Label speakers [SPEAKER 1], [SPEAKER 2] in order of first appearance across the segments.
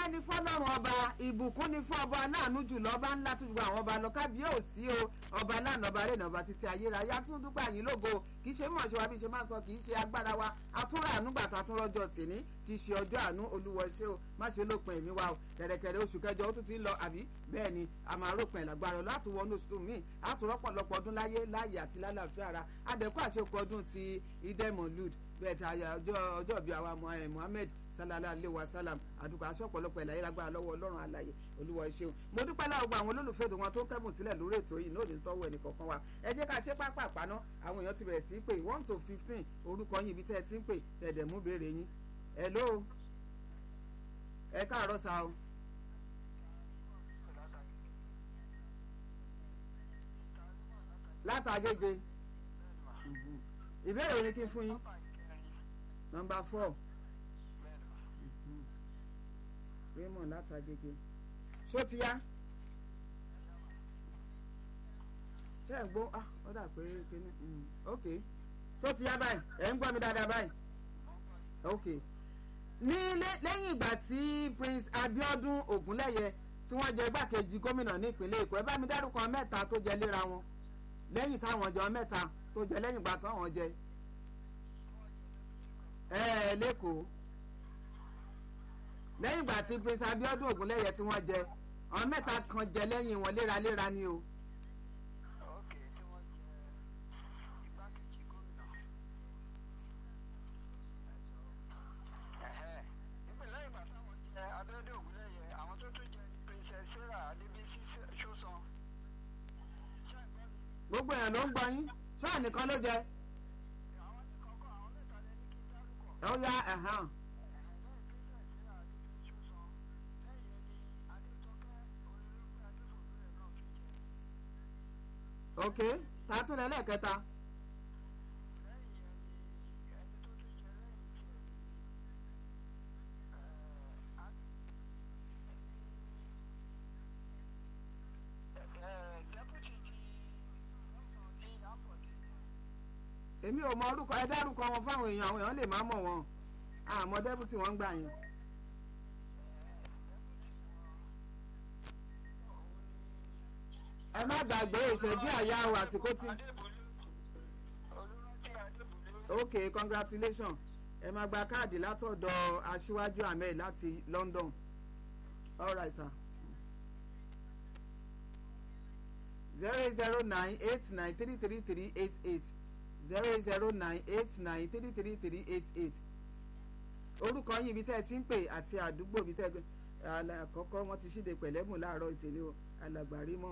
[SPEAKER 1] ọpẹ́ ní fọ́lọ́run ọba ìbùkún ní fún ọba aláàánú jùlọ ọba ńlá tó gbogbo àwọn ọba lọ kábíyèsí o ọba aláàánú ọba rẹ̀ ọba títí ayérayé atúndúpẹ́ àyín lógo kì í ṣe mọ̀ ṣe wa bí ṣe máa ń sọ kì í ṣe agbára wa atúnra àánú gbàtà tún rọjò tìní ti ṣe ọjọ́ àánú olúwọ ṣé o má ṣe lópin ẹ̀mí wa o kẹ̀rẹ̀kẹ̀rẹ̀ oṣù kẹjọ ó tún ti ń lọ àbí bẹ́ẹ̀ ni a máa ròpin ẹ̀lágbára láti wọnú oṣù míì àtúrọ́pọ̀lọpọ̀ ọdún láyé láàyè àti lálàáfíà ara adẹ́kọ̀ àṣekọ ọdún ti idemolud bẹ́ẹ̀ tí ọjọ́ bíi àwa Muhammed sallallahu alayhi wa sallam àdúgbò aṣọ ọ̀pọ̀lọpọ̀ ìlàyé lágbára lọ́wọ́ ọlọ́run àlàyé olúwa ẹ ṣeun mo dúpẹ́ láwọn gbogbo àwọn olólùfẹ́ ètò wọn tó kẹ́bùn sílẹ̀ lórí ètò yìí náà ní tọ́wọ́ ẹnì kọ̀ọ̀kan wa ẹ jẹ́ ká ṣe pápá àpáná àwọn èèyàn ti bẹ̀rẹ̀ sí í pé one to fifteen orúkọ yín ibi tẹ́ ẹ ti ń pè tẹ̀dẹ̀ mú béèrè yín hello ẹ káàárọ̀ sa o. látàgége ìbéèrè wo ni kí n fún yín nọ́mbà four raymond látàgége ṣó ti yá ṣé ẹ̀ ń gbọ́ ah ó dà pé kíní ok ṣó ti yá báyìí ẹ̀ ń gbọ́ mi dáadáa báyìí ok ní lẹ́yìn ìgbà tí prince abiodun ogunlẹ́yẹ tí wọ́n jẹ igbákejì gómìnà ní ìpínlẹ̀ èkó ẹ bá mi dárúkọ mẹ́ta tó jẹ léra wọn lẹ́yìn táwọn jẹ mẹ́ta tó jẹ lẹ́yìn ìgbà táwọn jẹ ẹ ẹ lẹ́kọ̀ọ́ lẹ́yìn ìgbà tí prince abiodun ogunlẹ́yẹ tí wọ́n jẹ àwọn mẹ́ta kan jẹ lẹ́yìn wọn léraléra ni o. gbogbo èèyàn ló ń gbọ́ yín ṣáà nìkan ló jẹ. ó yá ẹ̀hán. ok tààtúnlẹ̀ lẹ́ẹ̀kẹta. èmi ò mọ orúkọ ẹ dárúkọ wọn fáwọn èèyàn àwọn èèyàn lè má mọ̀ wọn àmọ́ dẹ́bùtì wọn ń gbà yẹn. ẹ má gbàgbé ìṣẹ́jú àyà o àsìkò tí. ok congratulations ẹ máa gba káàdì látọ̀dọ̀ aṣíwájú ahmed láti London all right sir. zero zero nine eight nine three three three eight eight zero zero nine eight nine three three three eight eight orúkọ yín ibi tẹ́ ẹ ti ń pè àti àdúgbò ibi tẹ́ ẹ àkọ́kọ́ wọ́n ti ṣíde pẹ̀lẹ́mù láàárọ̀ ìtẹ̀lé o alàgbàrí mọ́.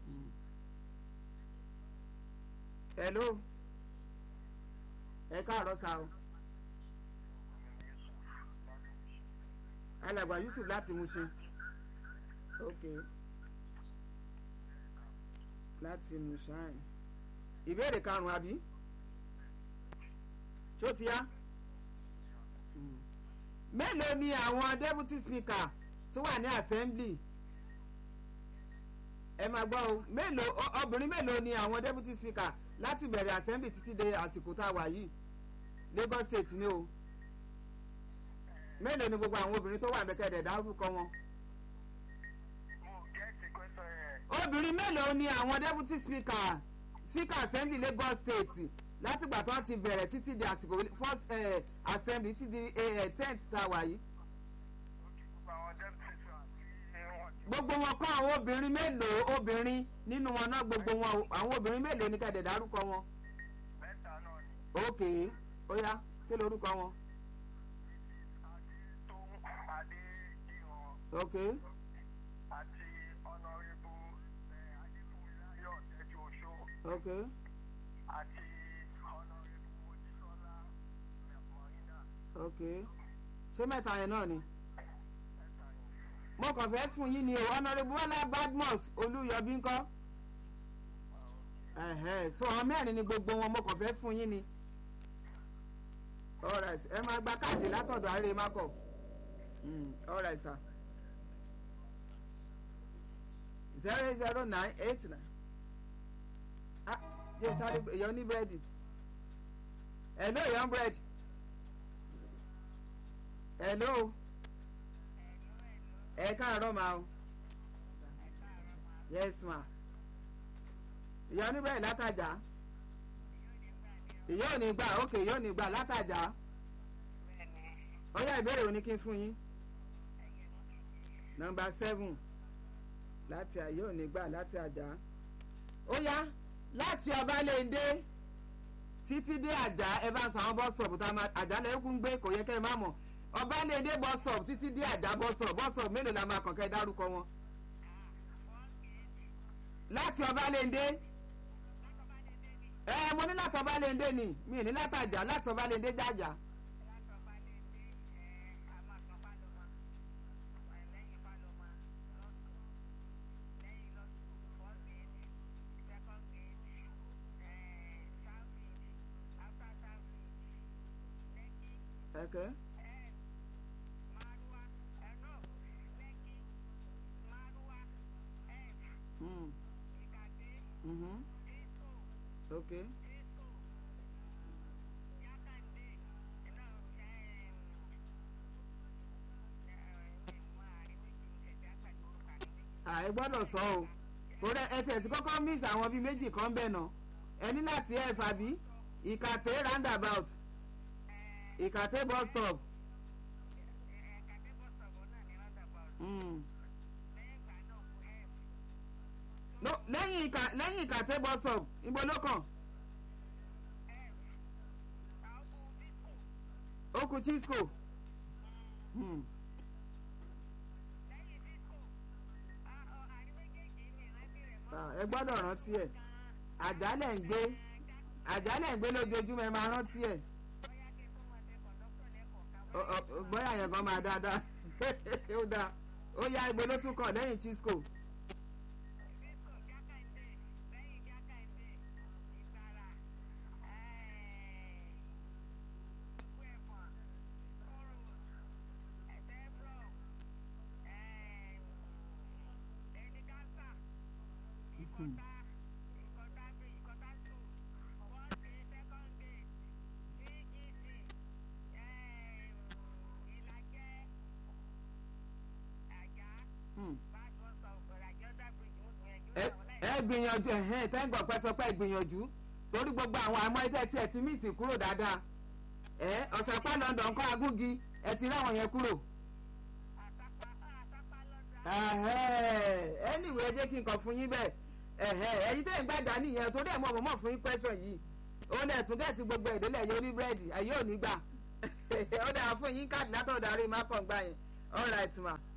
[SPEAKER 1] hello ẹ káàárọ̀ sa o alàgbà Yusuf láti Mushin ok láti Mushin ìbéèrè karùn-ún àbí ṣó ti yá mélòó ni àwọn deputy speaker tó wà ní assembly ẹ máa gbọ́ o mélòó obìnrin mélòó ni àwọn deputy speaker láti bẹ̀rẹ̀ assembly títí dé àsìkò tá a wà yìí Lagos state ni o mélòó ni gbogbo àwọn obìnrin tó wà bẹ́kẹ̀dẹ̀ dárúkọ wọn. obìnrin mélòó ni àwọn deputy speaker speaker assembly Lagos state látìgbà tó ti bẹ̀rẹ̀ títí di àsìkò first uh, assembly títí di tenth tá a wà yìí. gbogbo wọn kọ́ àwọn obìnrin mélòó obìnrin nínú wọn náà gbogbo wọn àwọn obìnrin mélòó ní kẹ́dẹ̀ dárúkọ wọn.
[SPEAKER 2] mẹ́ta náà ni.
[SPEAKER 1] ok ó yá kí lorúkọ wọn.
[SPEAKER 2] adétòun adédìran.
[SPEAKER 1] ok
[SPEAKER 2] àti ọ̀nàrẹ́bù adéfúnmiláyọ̀ tẹ́jú oṣó.
[SPEAKER 1] ok
[SPEAKER 2] àti ọ̀nàrẹ́bù mojísọ́lá mọ̀rínà.
[SPEAKER 1] ok ṣé mẹ́ta yẹn náà ni.
[SPEAKER 2] mẹ́ta ni.
[SPEAKER 1] mo kàn fẹ́ fún yín ni o honourable Bọ́lá Badmus Olúyọbí ńkọ́. ẹ̀hẹ́ so àwọn mẹ́rin ni gbogbo wọn mo kàn fẹ́ fún yín ni. alright ẹ máa gba káàdì látọ̀dọ̀ àárẹ̀ makọ̀. alright sir. zero zero nine eight nine. ah jẹ́ sáré èèyàn ní búrẹ́dì. hello èèyàn búrẹ́dì. hello ẹ káàárọ̀ ma o yes ma ìyá oníbẹ̀rẹ̀ látàjà ìyá ò ní gbà ókè ìyá ò ní gbà látàjà ó yá ìbéèrè òní kí n fún yín nọmba seven láti àyè ò ní gbà láti àjà ó yá láti ọbalẹ́ndé títí dé àjà ẹ bá sọ àwọn bọ́sọ̀bù tá a máa àjà lẹ́kùn gbé kò yẹ kẹ́ ẹ má mọ̀ ọbalẹ́ndé bọ́sọ̀bù títí dé àjà bọ́sọ̀bù bọ́sọ̀bù mélòó la máa kàn kẹ́ ẹ dárúkọ wọn. láti ọbalẹ́ndé ẹ mo ní láti ọbalẹ́ndé ni mi ní látàjà láti ọbalẹ́ndé jájà. Okay. Mm. Mm-hmm. Okay. àì gbọ́dọ̀ sọ o torí ẹ tẹ̀sí kọ́kọ́ miss àwọn bíi méjì kan bẹ̀ nà ẹ ní láti ẹ̀ fàbí ìkàtẹ́ roundabout ìkàtẹ́ bus stop. Mm. no lẹ́yìn ìkà lẹ́yìn ìkàtẹ́ bus stop ibo ló kàn. ó kù chisco. Mm. ẹ gbọ́dọ̀ rántí ẹ̀ àjálẹ̀ ń gbé àjálẹ̀ ń gbé lójoojúmọ́ ẹ máa rántí ẹ̀ bóyá yẹn kan máa dáadáa ó dáa ó yá ibo ló tún kàn lẹ́yìn chisco. ẹ gbìyànjú ẹhẹn tẹ́ǹgọ̀ pẹ́ sọ pé gbìyànjú torí gbogbo àwọn àmọ́ ẹ̀tẹ́ tí ẹ ti mí ìsìn kúrò dáadáa ẹ ọ̀sàpá London kọ́ agúgi ẹ ti ráwọn yẹn kúrò. anyway ẹ jẹ́ kí n kàn fún yín bẹ́ẹ̀ ẹ̀yin tẹ́ ń gbàjà nìyẹn torí ẹ̀ mọ̀ mọ̀ fún yín question yìí òun ẹ̀ tún gẹ̀ẹ́tì gbogbo ìdílé yẹn orí búrẹ́dì ẹ̀yìn ò ní gbà ó dáa fún yín káàdì látọ̀dọ̀ àrí má kàn gbà yẹn all right ma.